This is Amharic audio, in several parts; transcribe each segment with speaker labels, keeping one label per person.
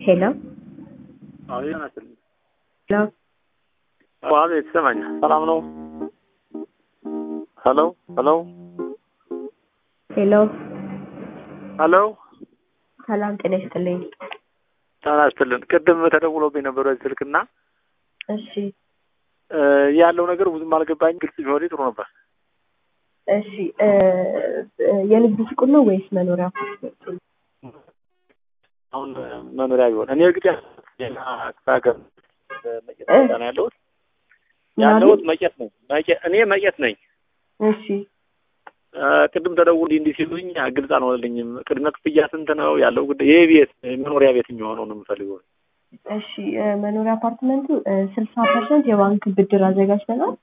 Speaker 1: ሄሎ
Speaker 2: አቤት ናስልኝ
Speaker 1: ሄሎ
Speaker 2: አቤት ይሰማኛል። ሰላም ነው? ሄሎ ሄሎ
Speaker 1: ሄሎ
Speaker 2: ሄሎ
Speaker 1: ሰላም ጤና ይስጥልኝ።
Speaker 2: ጤና ይስጥልን። ቅድም ተደውሎብኝ ነበር በዚህ ስልክና
Speaker 1: እሺ
Speaker 2: እ ያለው ነገር ብዙም አልገባኝ። ግልጽ ቢሆን ጥሩ ነበር።
Speaker 1: እሺ እ እ የንግድ ሱቁ ነው ወይስ መኖሪያ አፓርትመንት?
Speaker 2: አሁን መኖሪያ ቢሆን እኔ እርግጥ ሌላ ሀገር መቄት ቦታ ነው ያለሁት ያለሁት መቄት ነው። መቄት እኔ መቄት ነኝ።
Speaker 1: እሺ
Speaker 2: እ ቅድም ተደውሎ እንዲህ እንዲህ ሲሉኝ ግልጽ አልሆነልኝም። ቅድመ ክፍያ ስንት ነው ያለው ጉዳይ? ይሄ ቤት መኖሪያ ቤት የሚሆነው ነው የምፈልገው።
Speaker 1: እሺ እ መኖሪያ አፓርትመንቱ ስልሳ ፐርሰንት የባንክ ብድር አዘጋጅተናል።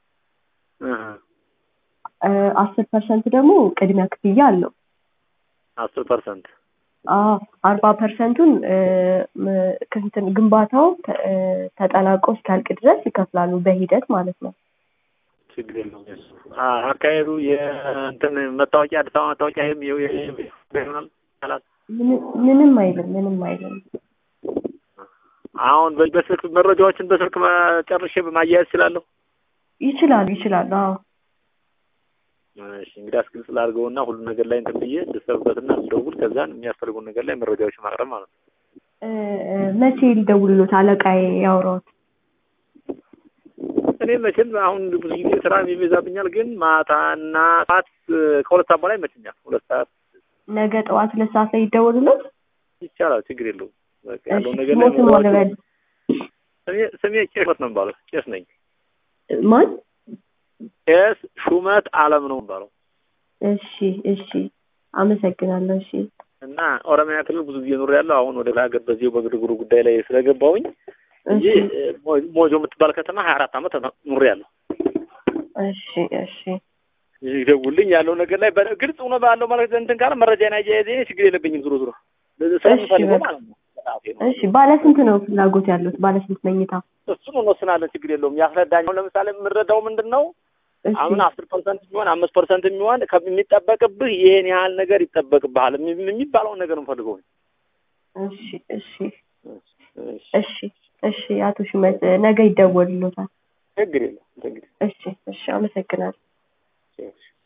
Speaker 1: አስር ፐርሰንት ደግሞ ቅድሚያ ክፍያ አለው።
Speaker 2: አስር ፐርሰንት
Speaker 1: አዎ አርባ ፐርሰንቱን እንትን ግንባታው ተ- እ ተጠናቆ እስኪያልቅ ድረስ ይከፍላሉ በሂደት ማለት ነው።
Speaker 2: ችግር የለውም። የእሱ አ- አካሄዱ የእንትን መታወቂያ አዲስ አበባ መታወቂያ ይሄም ይኸው ይሄ ይሆናል ይቻላል።
Speaker 1: ምንም ምንም አይልም ምንም አይልም።
Speaker 2: አሁን በ- በስልክ መረጃዎችን በስልክ ማ- ጨርሼ ማያያዝ እችላለሁ።
Speaker 1: ይችላሉ ይችላሉ። አዎ
Speaker 2: እሺ እንግዲህ አስግልጽ ላድርገውና ሁሉ ነገር ላይ እንትን ብዬ ልሰብበትና ልደውል ከዛን የሚያስፈልጉን ነገር ላይ መረጃዎችን ማቅረብ ማለት ነው።
Speaker 1: እ እ መቼ ሊደውልሎት አለቃዬ ያውራዎት?
Speaker 2: እኔ መቼም አሁን ብዙ ጊዜ ስራ ይበዛብኛል፣ ግን ማታና ሰዓት ከሁለት ሰዓት በላይ ይመችኛል። ሁለት ሰዓት
Speaker 1: ነገ ጠዋት ሁለት ሰዓት ላይ ይደውልሎት።
Speaker 2: ይቻላል፣ ችግር የለውም። በቃ
Speaker 1: እሺ
Speaker 2: ያለውን ነገር ላይ
Speaker 1: ስሞትን ማለበል
Speaker 2: ስሜ ስሜ ቄስ ነው የሚባለው። ቄስ ነኝ።
Speaker 1: ማን?
Speaker 2: ቄስ ሹመት አለም ነው የሚባለው
Speaker 1: እሺ እሺ አመሰግናለሁ። እሺ
Speaker 2: እና ኦሮሚያ ክልል ብዙ ጊዜ ኑር ያለው አሁን ወደ ሀገር በዚሁ በግርግሩ ጉዳይ ላይ ስለገባሁኝ እንጂ
Speaker 1: እሺ
Speaker 2: ሞ- ሞጆ የምትባል ከተማ ሀያ አራት ዓመት ኑር ያለው
Speaker 1: እሺ እሺ
Speaker 2: ይደውልኝ ያለው ነገር ላይ በ- ግልጽ ሆኖ ባለው ማለት እንትን ካለ መረጃን አያያዜ እኔ ችግር የለብኝም። ዞሮ ዞሮ ስለምፈልገው
Speaker 1: በቃ።
Speaker 2: ማለት ነው። በሰዓቴ ነው።
Speaker 1: እሺ ባለ ስንት ነው ፍላጎት ያሉት? ባለ ስንት መኝታ?
Speaker 2: እሱን እንወስናለን። ችግር የለውም። ያስረዳኝ። አሁን ለምሳሌ የምንረዳው ምንድን ነው
Speaker 1: እሺ
Speaker 2: አሁን አስር ፐርሰንት የሚሆን አምስት ፐርሰንት የሚሆን ከሚጠበቅብህ ይሄን ያህል ነገር ይጠበቅብሃል የሚ- የሚባለውን ነገር እንፈልገው።
Speaker 1: እሺ እሺ
Speaker 2: እሺ፣
Speaker 1: እሺ እሺ አቶ ሹመት ነገ ይደወልሎታል።
Speaker 2: ችግር የለውም። እንግዲህ
Speaker 1: እሺ እሺ አመሰግናለሁ።
Speaker 2: እሺ።